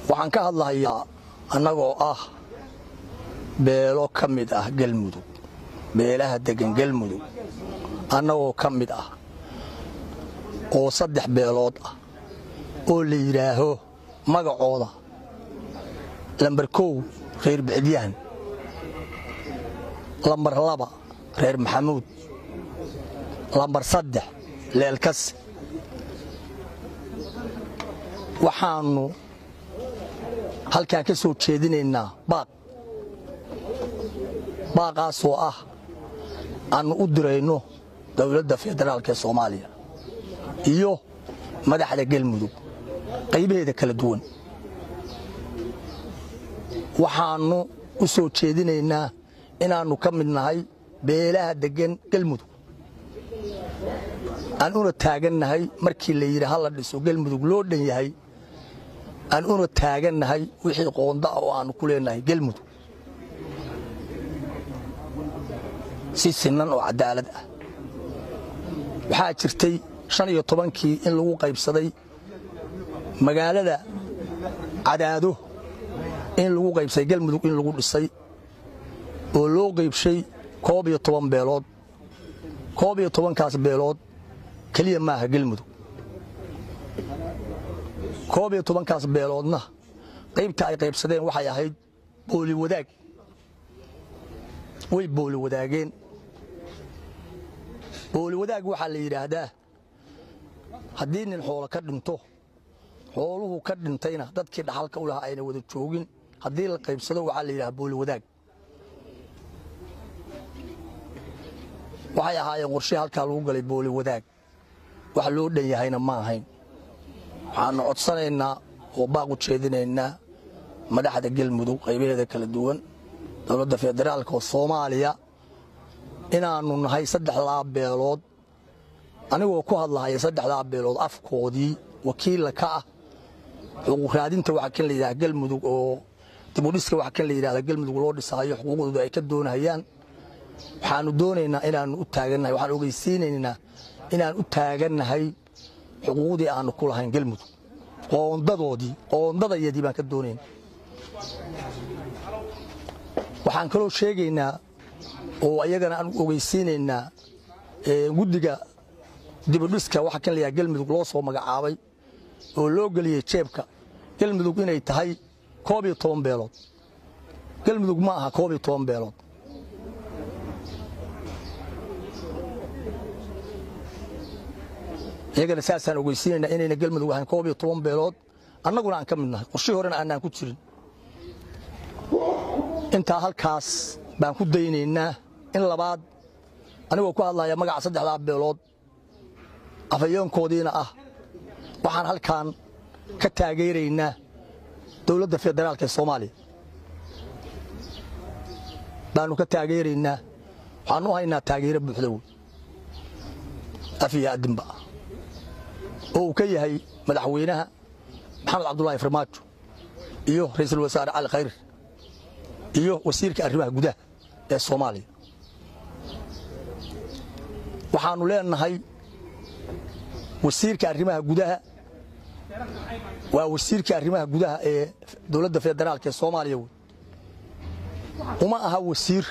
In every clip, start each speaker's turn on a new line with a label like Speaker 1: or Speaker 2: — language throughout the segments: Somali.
Speaker 1: waxaan ka hadlahayaa annagoo ah beelo ka mid ah galmudug beelaha deggan galmudug annagoo ka mid ah oo saddex beelood ah oo la yidhaaho magacooda lambar kow reer bicdyahan lambar laba reer maxamuud lambar saddex leelkas waxaannu halkaan ka soo jeedinaynaa baaq baaqaasoo ah aannu u dirayno dowladda federaalka ee soomaaliya iyo madaxda galmudug qaybaheeda kala duwan waxaannu u soo jeedinaynaa inaannu ka mid nahay beelaha deggan galmudug aan una taagannahay markii la yidhi ha la dhiso galmudug loo dhan yahay aan una taagannahay wixii qoonda ah oo aannu ku leenahay galmudug si sinan oo cadaalad ah waxaa jirtay shan iyo tobankii in lagu qaybsaday magaalada cadaado in lagu qaybsaday galmudug in lagu dhisay oo loo qaybshay koob iyo toban beelood koob iyo tobankaas beelood keliya maaha galmudug koob iyo tobankaas beeloodna qaybta ay qaybsadeen waxay ahayd booli wadaag way booli wadaageen booli wadaag waxaa la yidhaahdaa haddii nin xoolo ka dhinto xooluhu ka dhintayna dadkii dhaxalka u lahaa ayna wada joogin haddii la qaybsado waxaa la yidhaha booli wadaag waxay ahaayeen qorshe halkaa lagu galay booli wadaag wax loo dhan yahayna ma ahayn waxaannu codsanaynaa oo baaq u jeedinaynaa madaxda galmudug qaybaheeda kala duwan dowladda federaalka oo soomaaliya inaannu nahay saddexdaa beelood anigoo ku hadlahaya saddexdaa beelood afkoodii wakiilla ka ah xuquuqraadinta waxa kan la yidhaha galmudug oo dibudhiska waxa kan la yidhahda galmudug loo dhisaayo xuquuqdooda ay ka doonahayaan waxaannu doonaynaa inaannu u taagannahay waxaan ogeysiinaynaa inaan u taagannahay xuquuqdii aannu ku lahayn galmudug qoondadoodii qoondadayadii baan ka doonayna waxaan kaloo sheegaynaa oo ayagana aan ogeysiinaynaa guddiga dibudhiska waxa kan layaha galmudug loo soo magacaabay oo loo geliyey jeebka galmudug inay tahay koob iyo toban beelood galmudug ma aha koob iyo toban beelood iyagana saasaan ogeysiinaynaa inayna galmudug ahayn koob iyo toban beelood annaguna aan ka mid nahay qorshii horena aanaan ku jirin intaa halkaas baan ku daynaynaa in labaad anigoo ku hadlaya magaca saddexdaa beelood afhayoonkoodiina ah waxaan halkaan ka taageeraynaa dowladda federaalka ee soomaaliya baannu ka taageeraynaa waxaannu haynaa taageero buuxda wey af iyo addinba oo uu ka yahay madaxweynaha maxamed cabdulaahi farmaajo iyo ra'iisul wasaare cali khayr iyo wasiirka arrimaha gudaha ee soomaaliya waxaannu leenahay wasiirka arrimaha gudaha waa wasiirka arrimaha gudaha ee dowladda federaalka ee soomaaliya wey uma aha wasiir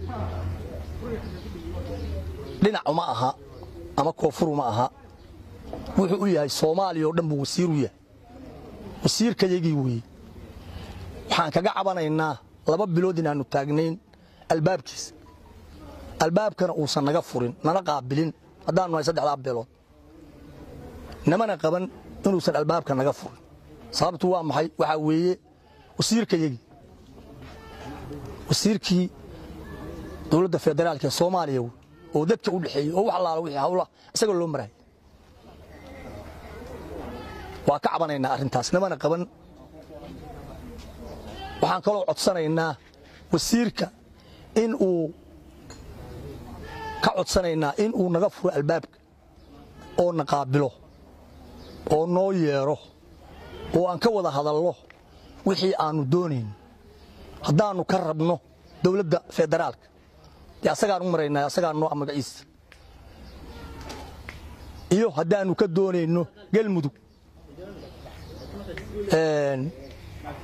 Speaker 1: dhinac uma aha ama koonfur uma aha wuxuu u yahay soomaaliya oo dhan buu wasiir u yahay wasiirkayagii weeye waxaan kaga cabanaynaa laba bilood inaannu taagnayn albaabkiisa albaabkana uusan naga furin nana qaabilin haddaannu nahay saddexdaa beelood namana qaban inuusan albaabka naga furin sababtu waa maxay waxaa weeye wasiirkayagii wasiirkii dowladda federaalka ee soomaaliya wey oo dadka u dhexeeyey oo wax allaala wixii hawla isagoo loo maraya waa ka cabanaynaa arrintaas namana qaban waxaan kaloo codsanaynaa wasiirka in uu ka codsanaynaa in uu naga furo albaabka oo na qaabilo oo noo yeedho oo aan ka wada hadalno wixii aannu doonayn haddaannu ka rabno dowladda federaalka dee asagaan u maraynaa asagaan noo magaciisa iyo haddaannu ka doonayno galmudug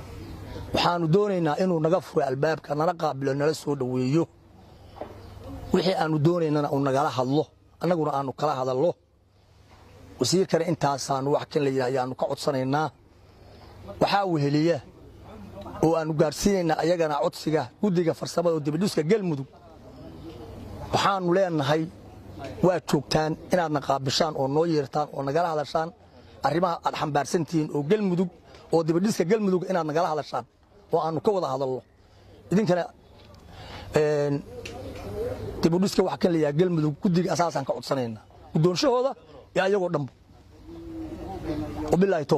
Speaker 1: waxaannu doonaynaa inuu naga furo albaabka nala qaabilo nala soo dhoweeyo wixii aannu doonaynana uu nagala hadlo annaguna aannu kala hadallo wasiirkana intaasaannu wax kan la yidhah ayaannu ka codsanaynaa waxaa weheliya oo aannu gaadhsiinaynaa ayagana codsiga guddiga farsamada oo dibadhiska galmudug waxaannu leenahay waad joogtaan inaadna qaabishaan oo noo yeertaan oo nagala hadashaan arrimaha aad xambaarsantihiin oo galmudug oo dibadhiska galmudug inaad nagala hadashaan oo aannu ka wada hadalno idinkana dibudhiska wax kan layaha galmudug guddiga asaasaan ka codsanaynaa guddoonshahooda iyo ayagoo dhanba